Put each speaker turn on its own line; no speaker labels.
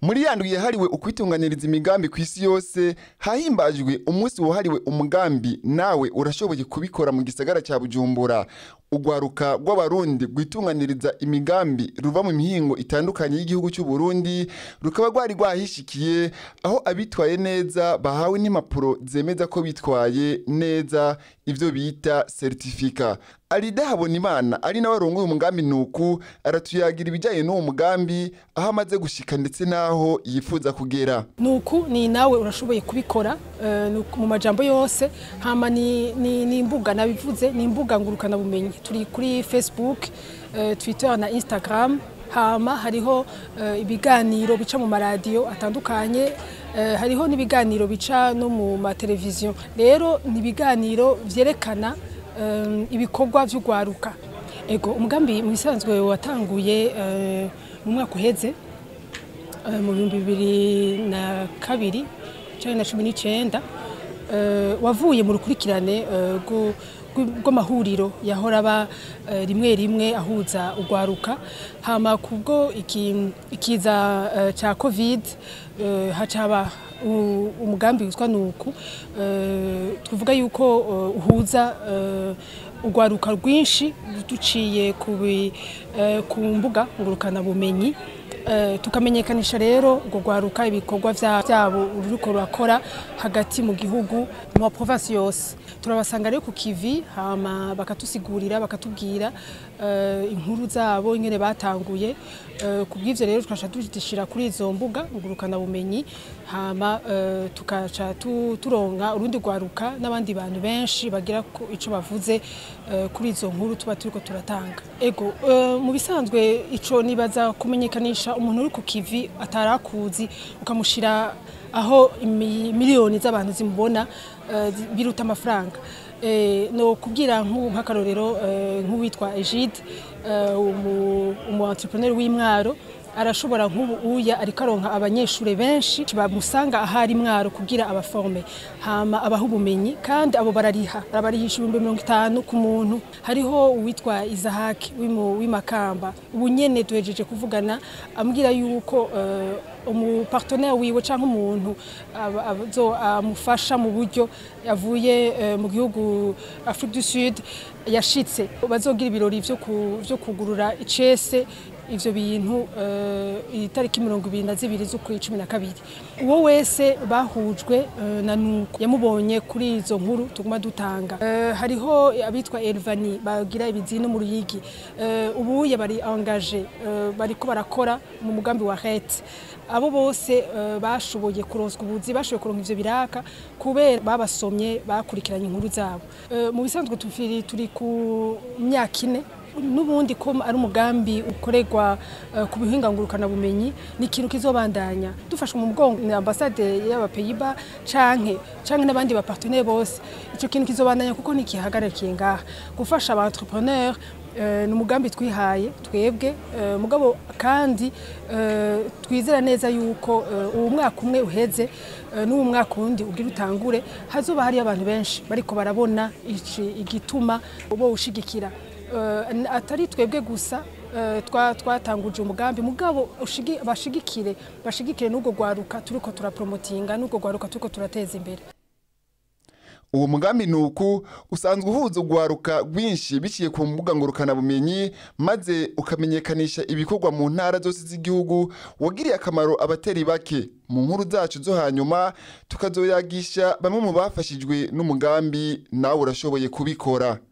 muri ya ndwi yahariwe ukwitunganiriza imigambi ku isi yose hahimbajwe umunsi wahariwe umugambi nawe urashoboye kubikora mu gisagara cya bujumbura urwaruka rw'abarundi rwitunganiriza imigambi ruva mu mihingo itandukanye y'igihugu cy'u Burundi rukaba rwari rwahishikiye aho abitwaye neza bahawe n'impapuro zemeza ko bitwaye neza ibyo bita seritifika Alida Habonimana ari nawe arongoye umugambi nuku aratuyagira ibijyanye n'uwo mugambi aho amaze gushika ndetse n'aho yifuza kugera
nuku ni nawe urashoboye kubikora eh, nuku mu majambo yose hama ni, ni, ni imbuga nabivuze ni imbuga ngurukana bumenyi turi kuri Facebook eh, Twitter na Instagram hama hariho eh, ibiganiro bica mu maradiyo atandukanye eh, hariho n'ibiganiro bica no mu mateleviziyo rero ni ibiganiro vyerekana eh, ibikorwa vy'ugwaruka ego umugambi mu bisanzwe watanguye eh, mu mwaka uheze eh, mu bihumbi bibiri na kabiri canke na cumi n'icenda eh, wavuye mu rukurikirane eh, rwo- rw- rw'amahuriro yahora aba eh, rimwe rimwe ahuza urwaruka hama kubwo iki- ikiza eh, ca covid eh, haca haba u- umugambi witwa nuku eh, tuvuga yuko eh, uhuza eh, urwaruka rwinshi duciye ku bi- eh, ku mbuga ngurukana bumenyi Eh, tukamenyekanisha rero urwo rwaruka ibikorwa vya- vyabo ruriko rurakora hagati mu gihugu mu maprovinsi yose turabasanga rero ku kivi hama bakatusigurira bakatubwira eh, inkuru zabo ingene batanguye Eh, ku bw'ivyo rero tukaca dushyira kuri izo mbuga ngurukana bumenyi hama eh, tukaca tu- turonka urundi rwaruka n'abandi bantu benshi bagira ko ico bavuze eh, kuri izo nkuru tuba turiko turatanga ego eh, mu bisanzwe ico nibaza kumenyekanisha umuntu uri ku kivi atarakuzi ukamushira aho imi- miliyoni z'abantu zimubona eh, zi- biruta amafaranga Eh, no kubwira nk'ubu nk'akarorero eh, nk'uwitwa Egide eh, umu umu entrepreneur w'imwaro arashobora nk'ubu uya ariko aronka abanyeshuri benshi bamusanga ahari mwaro kugira abaforme hama abaha ubumenyi kandi abo barariha bararihisha ibihumbi mirongo itanu ku muntu hariho uwitwa Izahaki w'imu- w'imakamba ubu nyene duhejeje kuvugana ambwira yuko eh, umupartenaire wiwe canke umuntu aba- azo- amufasha mu buryo yavuye eh, mu gihugu Afrique du Sud yashitse bazogira ibirori vyo ku- vyo kugurura icese ivyo bintu eh, itariki mirongo ibiri na zibiri z'ukwi cumi na kabiri uwo wese bahujwe eh, na nuko yamubonye kuri izo nkuru tuguma dutanga Eh, hariho abitwa Elvani bagira ibizino mu ruyigi Eh, ubuye bari engage eh, bariko barakora mu mugambi wa RET abo bose eh, bashoboye kuronswa ubuzi bashoboye kuronka ivyo biraka kubera babasomye bakurikiranye inkuru zabo Eh, mu bisanzwe tufiri turi ku myaka ine n'ubundi ko ari umugambi ukorerwa eh, ku bihinga ngurukana bumenyi ni ikintu kizobandanya dufashwe mu mugongo na ambasade y'abapeyiba canke canke n'abandi bapartenaire bose ico kintu kizobandanya kuko ntikihagararikiye ngaha gufasha aba entrepreneur eh, ni umugambi twihaye twebwe eh, mugabo kandi eh, twizera neza yuko eh, uwo mwaka umwe uheze eh, n'uwo mwaka wundi ugira utangure hazoba hariyo abantu benshi bariko barabona ici- igituma bo ushigikira Eh, atari twebwe gusa eh, twa- twatanguje umugambi mugabo ushigi- bashigikire bashigikire n'ubwo rwaruka turiko turapromotinga n'ubwo rwaruka turiko turateza imbere
uwo mugambi nuku usanzwe uhuza urwaruka rwinshi biciye ku mbuga ngurukanabumenyi maze ukamenyekanisha ibikorwa mu ntara zose z'igihugu wagiriye akamaro abatari bake mu nkuru zacu zo hanyuma tukazoyagisha bamwe mu bafashijwe n'umugambi nawe urashoboye kubikora